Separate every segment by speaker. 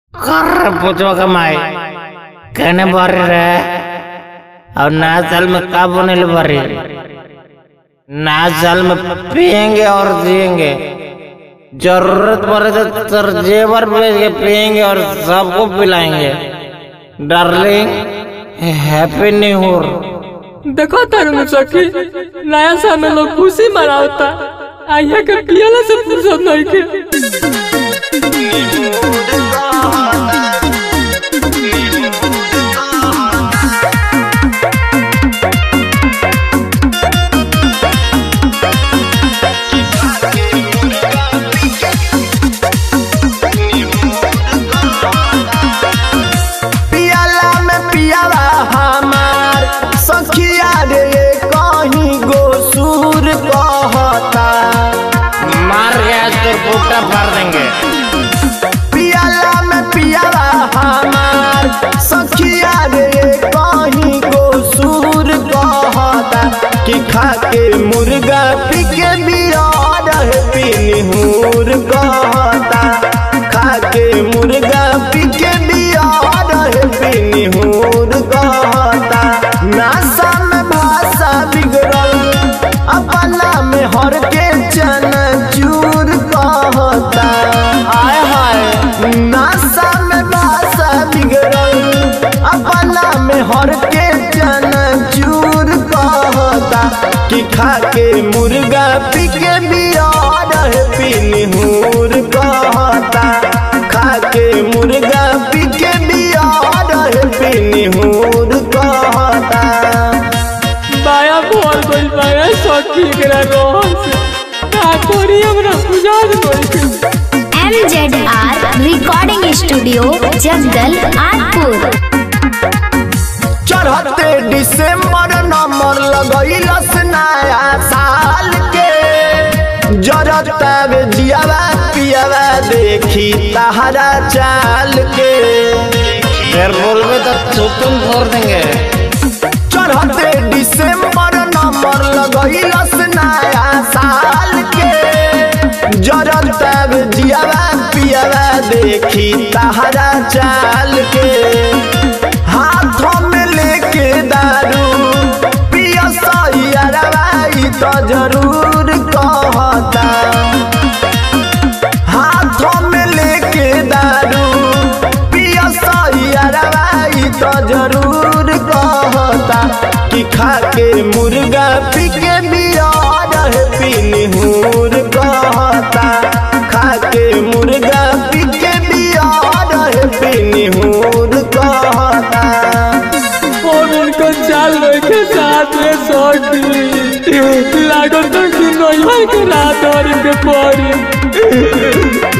Speaker 1: कर पूछो कमाई कहने बारी रहे और नया साल में का बने बारी नया साल में पियेंगे और जिएंगे जरूरत पड़े तो तरजेवर भेज के पियेंगे और सबको पिलाएंगे डार्लिंग हैप्पी न्यू ईयर
Speaker 2: देखो तारू सखी नया साल में लोग खुशी मनावता आइया के पियला से फुर्सत नहीं के
Speaker 3: पियाला में पियाला हमार सखिया रे कहीं गो सुर कहता
Speaker 1: मार के आज तो फूटा फाड़ देंगे
Speaker 3: पियाला में पियाला हमार सखिया रे कहीं गो सुर कहता कि खा के मुर्गा पी के बियार पीनी हूर कहता खा के मुर्गा पी के बियार पीनी हूर कहता नासा में भाषा बिगड़ल अपना में हर के चना चूर कहता हाय हाय नासा में भाषा बिगड़ल अपना में हर के चना चूर कहता कि खा के मुर्गा पी के बियार पीनी हूर कहता खा के मुर्गा पी के बियार पीनी हूर कहता
Speaker 2: बाया बोल गइल बाया सखी एकरा रोहन से का कोरी हमरा बुझात गइल
Speaker 4: MZR recording studio Jagdal Athpur
Speaker 3: चढ़ते दिसंबर नंबर लगैलस नया साल के जरता बे जियावा पियावा देखी तहरा चाल के
Speaker 1: फिर बोलबे तो थूतुम फोड़ देंगे
Speaker 3: चढ़ते दिसंबर नंबर लगैलस नया साल के जरता बे जियावा पियावा देखी तहरा चाल के हाथों में लेके दारू पिया सैयरवाई तो जरूर कहता हाथों में लेके दारू पिया सैयरवाई तो जरूर कहता कि खा के मुर्गा पी के बियार पीनी हूर कहता खा के मुर्गा पी के बियार पीनी हूर कहता
Speaker 2: और उनका चाल के साथ में सखी लागत तो कि नहीं के रात और के पड़ी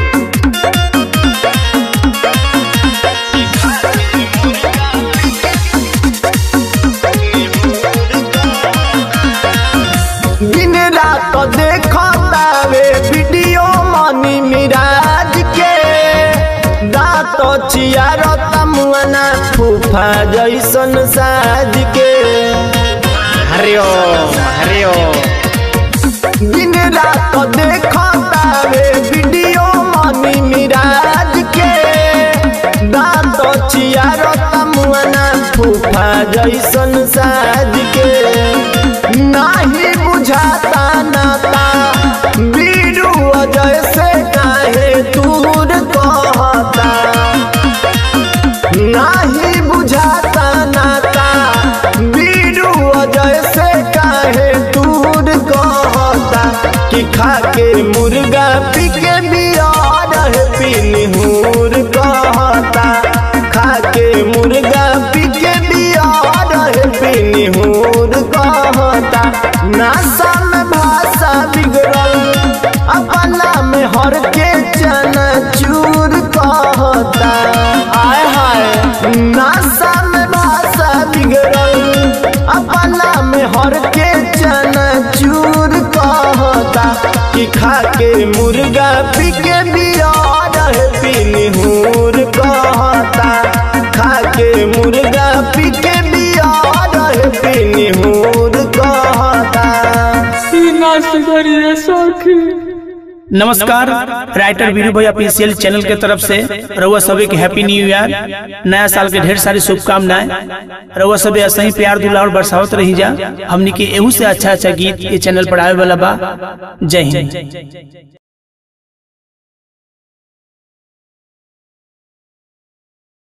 Speaker 3: दिन रात देखता वे वीडियो मनी मिराज के दांत चियारता मुआना फूफा जैसन साज के
Speaker 1: हरिओम हरिओम
Speaker 3: दिन रात देखता वे वीडियो मनी मिराज के दांत चियारता मुआना फूफा जैसन साज के नाही बुझाता नाता बीरू अजय से काहे दूर कहता नाही बुझाता नाता बीरू अजय से काहे दूर कहता कि खा के मुर्गा पी के बियार पीनी हूर कहता खा के मुर्गा पी के बियार पीनी हूर कहता नासा में भाषा बिगड़ल अपना में हर के चना चूर कहता हाय हाय नासा में भाषा बिगड़ल अपना में हर के चना चूर कहता कि खा के मुर्गा पी के बियार पीनी हूर कहता खा के मुर्गा पी के बियार पीनी हूर कहता
Speaker 2: ई नाच करिए सखी
Speaker 5: नमस्कार राइटर वीरू भाई ऑफिशियल चैनल के तरफ से रउआ सभी के हैप्पी न्यू ईयर नया साल के ढेर सारी शुभकामनाएं रउआ सभी ऐसे ही प्यार दुलार बरसावत रही जा हमनी के एहू से अच्छा अच्छा गीत ये चैनल पर आवे वाला बा जय हिंद